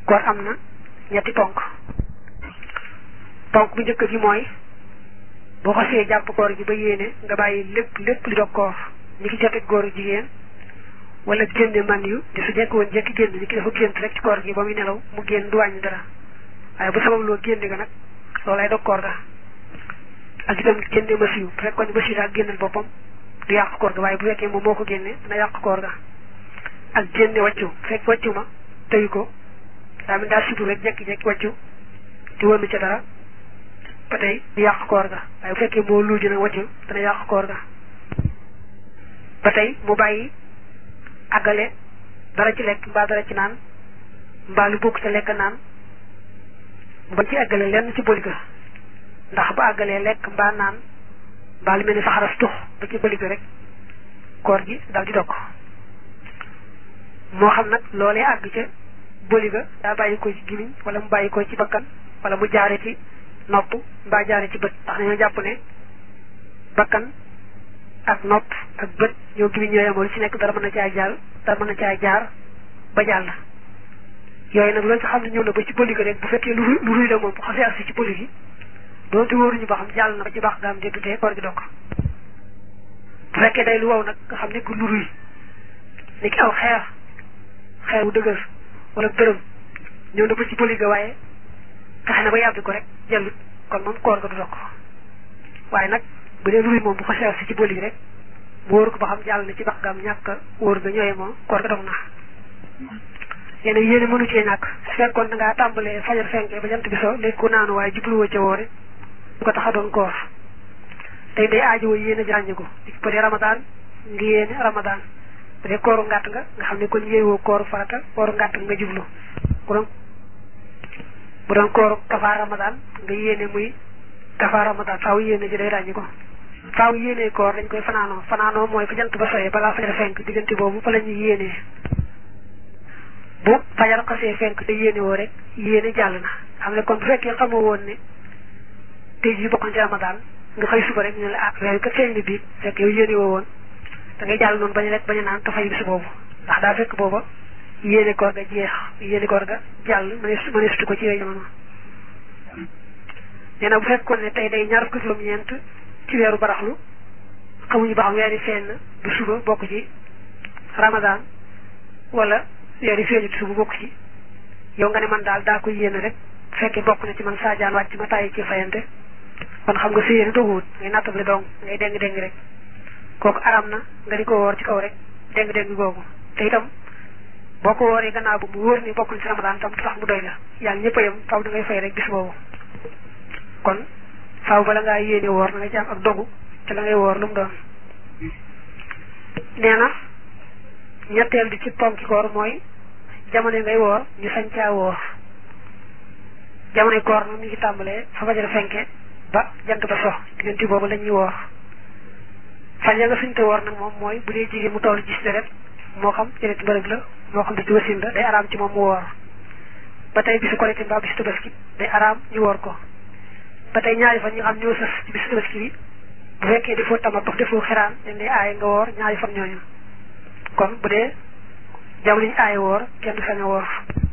koor am na ñetti ponk ponk bu njëkk gi mooy boo xasee jàpp koor gi ba yéene nga bàyyi lépp lépp li dog koor ñi ki jote góor jigéen wala génne man yu di su jekk woon jekki génn ñi ki dafa gént rek ci koor gi ba muy nelaw mu génn du wàññi dara waaye bu sabab loo génne ga nag loolay dog koor ga ak itam génne masiw bu fekkoon masiw daal génnal boppam du yàq koor ga waaye bu fekkee moom moo ko génne dina yàq koor ga ak génne wàccu bu fekk wàccu ma tëyu ko daa min daal sutu rek jekki-jekki wàccu di wënn ca dara ba tey du yàq koor ga waaye bu fekkee moo luuji nag wàccu dana yàq koor ga ba tey mu bàyyi àggale dara ci lekk mbaa dara ci naan mbaa lu bokk ca lekk naan mu bañ ci àggale lenn ci bëli ga ndax bu àggalee lekk mbaa naan mbaa lu mel ni saxaras tux ba ci bëli ga rek koor gi dal di dog moo xam nag loolee àgg ca bëli ga daa bàyyi ko ci gimiñ wala mu bàyyi ko ci bakkan wala mu jaare ci nopp mbaa jaare ci bët ndax dañoo jàpp ne bakkan ak nopp ak bët ñoo gimiñ ñoo yemoo lu ci nekk dara mën na caa jaar dara mën na caa jaar ba jàll yooyu nag loolu nga xam ne ñëw na ba ci bëli ga rek bu fekkee lu lu ruy la moom bu xasee agsi ci bëli gi doonte wóoruñu ba xam jàll na ba ci baax gaam de dutee koor gi dog bu fekkee day lu wow nag nga xam ne ku lu ruy ni ki aw xeer xeer wu dëgër wala bërëm ñëw na ba ci bëli ga waaye fexe na ba yàbbi ko rek jëllut kon moom koor ga du dog waaye nag bu dee lu ruy moom bu xasee agsi ci bëli gi rek mu wóor ko ba xam jàll na ci baax gaam ñàkk wóor ga ñëwee moom koor ga dog na yéen yéene mënu cee ñàkk su fekkoon da ngaa tàmbalee fajar fenkee ba jant bi so léegi ku naanu waaye jubluwoo ca woore du ko tax a doon koor tey day aajowoo yéene jànñiku bu dee ramadaan ngi yéene ramadaan bu dee kooru ngàtt nga nga xam ne kon yéewoo kooru farata kooru ngàtt nga jublu bu doon bu doon kooru kafaar ramadaan nga yéene muy kafaar ramadaan faaw yéene ji day ràññi ko faaw yéene koor dañ koy fanaanoo fanaanoo mooy fa jant ba soyee balaa fajar fenk diggante boobu fa la ñuy yéenee bu fajar xasee fenk te yéene woo rek yéene jàll na xam ne kon bu fekkee xamoo woon ne tey jii bokkoon ci ramadaan nga xëy suba rek ñu ne ah weer kat feeñ na biig fekk yow yéene woo woon da ngay jàll noonu bañ rek bañ a naan te fay bis boobu ndax daa fekk booba yéene koor ga jeex yéene koor ga jàll mënees mëneesutu ko ci yooyu jamono nee na bu fekkoon ne tey day ñaar fukki juróom-ñeent ci weeru baraxlu xamuñu ba xam weeri feeñ na du suba bokk ci ramadaan wala weeri feeñu du suba bokk ci yow nga ne man daal daa ko yéene rek fekkee bokk na ci man saajaan wàcc ma tàyyi ci fayante kon xam nga sa yéene doguwut ngay nattable dong ngay déng déng rek kooku aram na nga di ko woor ci kaw rek déng déng googu te itam boo ko wooree gannaaw bu mu wóor ni bokkul ci ramadaan tam tax mu doy la yàlla ñëpp a yem faaw da ngay fay rek bis boobu kon faaw bala ngaa yéene woor na nga ci am ak dogu te la ngay woor lu mu doon nee na ñetteel bi ci ponki koor mooy jamono yi ngay woor ñu sañ caa woor jamonoy koor nag mi ngi tàmbalee fa fajar fenke ba jant ba sox diggante boobu la ñuy woor fan ya nga suñ te woor nag moom mooy bu dee jigéen mu toll gis deret moo xam deret mbërëg la moo xam ci wasin la day araam ci moom mu woor ba tey bisu korité mbaa bisu tabaski day araam ñu woor ko ba tey ñaari fan ñi nga xam ñoo sës ci bisu tabaski bi bu fekkee defoo tamatux defoo xiraan dañ lay aaye nga woor ñaari fan ñooñu kon bu dee jamono ñu aaye woor kenn du sañ a woor